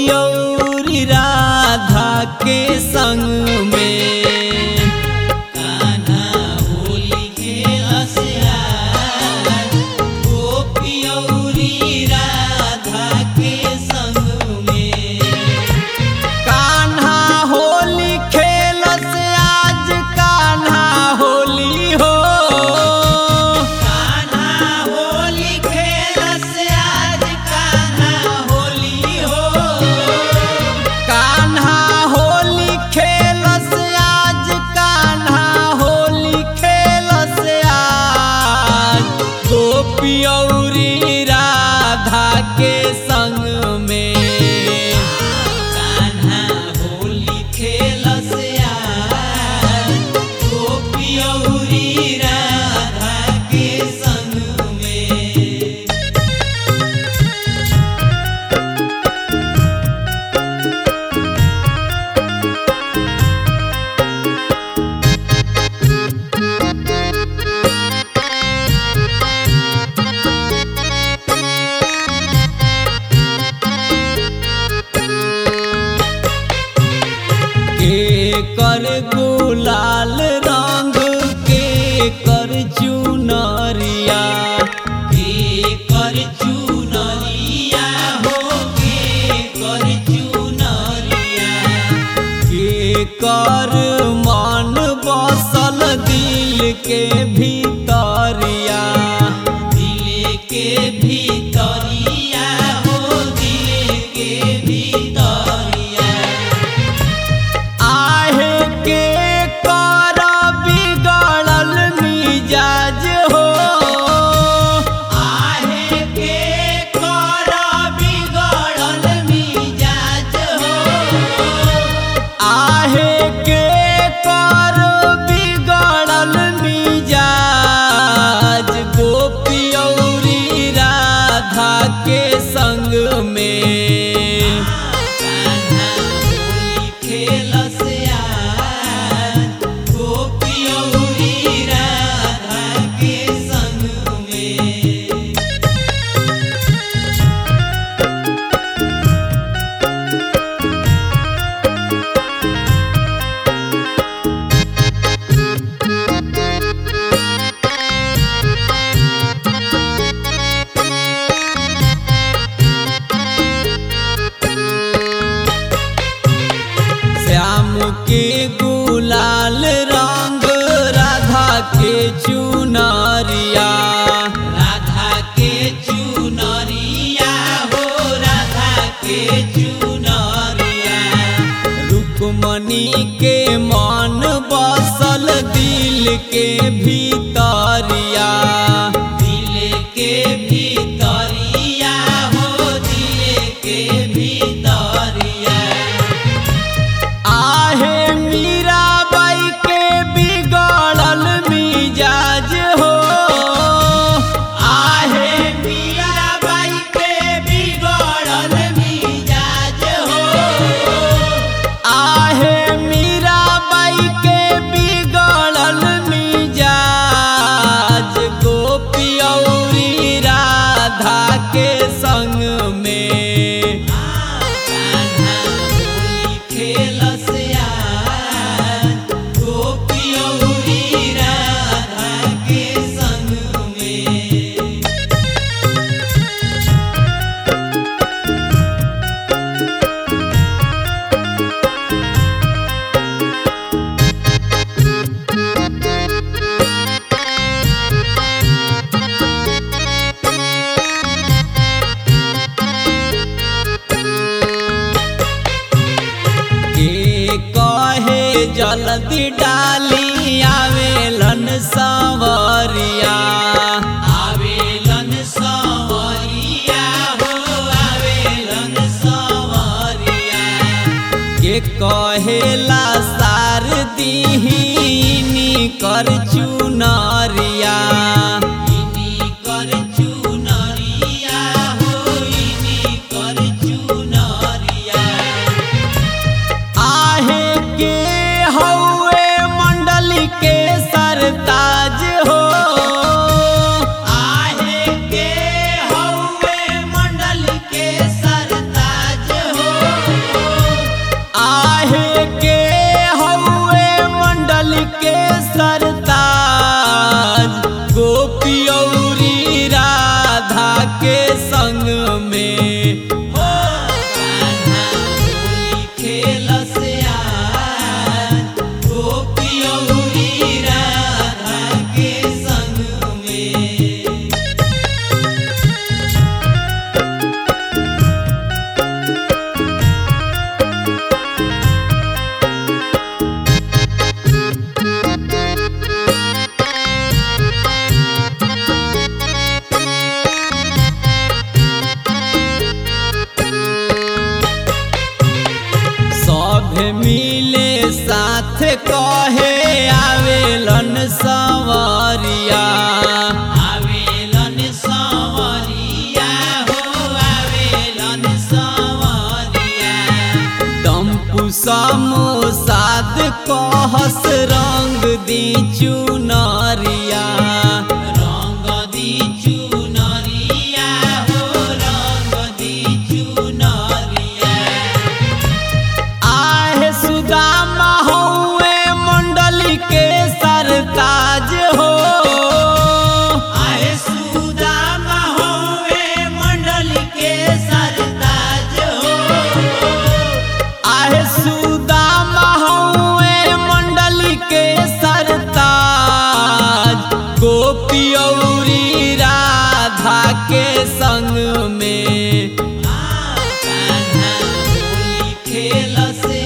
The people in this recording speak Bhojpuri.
गोपियौरी राधा के संग में कान्हा होली खेलस आज गोपियौरी राधा के संग में कान्हा होली खेलस आज कान्हा होली हो कान्हा होली खेलस आज कान्हा होली हो कान्हा होली खेलस आज कान्हा होली खेलस आज गोपियौरी राधा के संग में कान्हा होली खेलस आज गोपियौरी राधा के संग में के कर गुलाल रंग के कर चुनरिया के कर चुनरिया हो के कर चुनरिया के कर मन बसल दिल के भीतरिया दिल के भीतरिया हो दिल के भीतरिया आहे के कर बिगड़ल मिजाज हो आहे के कर बिगड़ल मिजाज हो आहे के कर बिगड़ल मिजाज गोपियौरी राधा के संग में कान्हा होली खेलस आज गोपियौरी राधा के संग में श्याम के गुलाल रंग राधा के चुनरिया राधा के चुनरिया हो राधा के चुनरिया रुक्मणी के मन बसल दिल के भीतरिया दिल के भीतरिया हो दिल के भीतरिया आहे मीराबाई के बिगड़ल मिजाज हो आहे मीराबाई के बिगड़ल मिजाज हो आहे मीराबाई के बिगड़ल मिजाज गोपियौरी राधा के संग में कान्हा होली खेलस आज गोपियौरी राधा के संग में के कहे जल्दी डाली आवेलन सवरिया आवेलन सवरिया हो आवेलन सवरिया के कहेला सार दीहिनी कर चुनरिया इनी कर चुनरिया हो इनी कर चुनरिया आहे के हौवे मंडली के सरताज हो आहे के हौवे मंडल के सरताज हो साथ कहे आवेलन सवरिया आवेलन संवरिया हो आवेलन संवरिया टम्पू समोसाद कहस रंग दी चुनरिया रंग दी चुनरिया हो रंग दी चुनरिया आहे सुदामा हौवे मंडली के सरताज हो आए सुदामा होवे मंडल के सरताज हो आहे सुदामा हौवे मंडली के सरताज गोपी औरी राधा के संग में कान्हा होली खेल से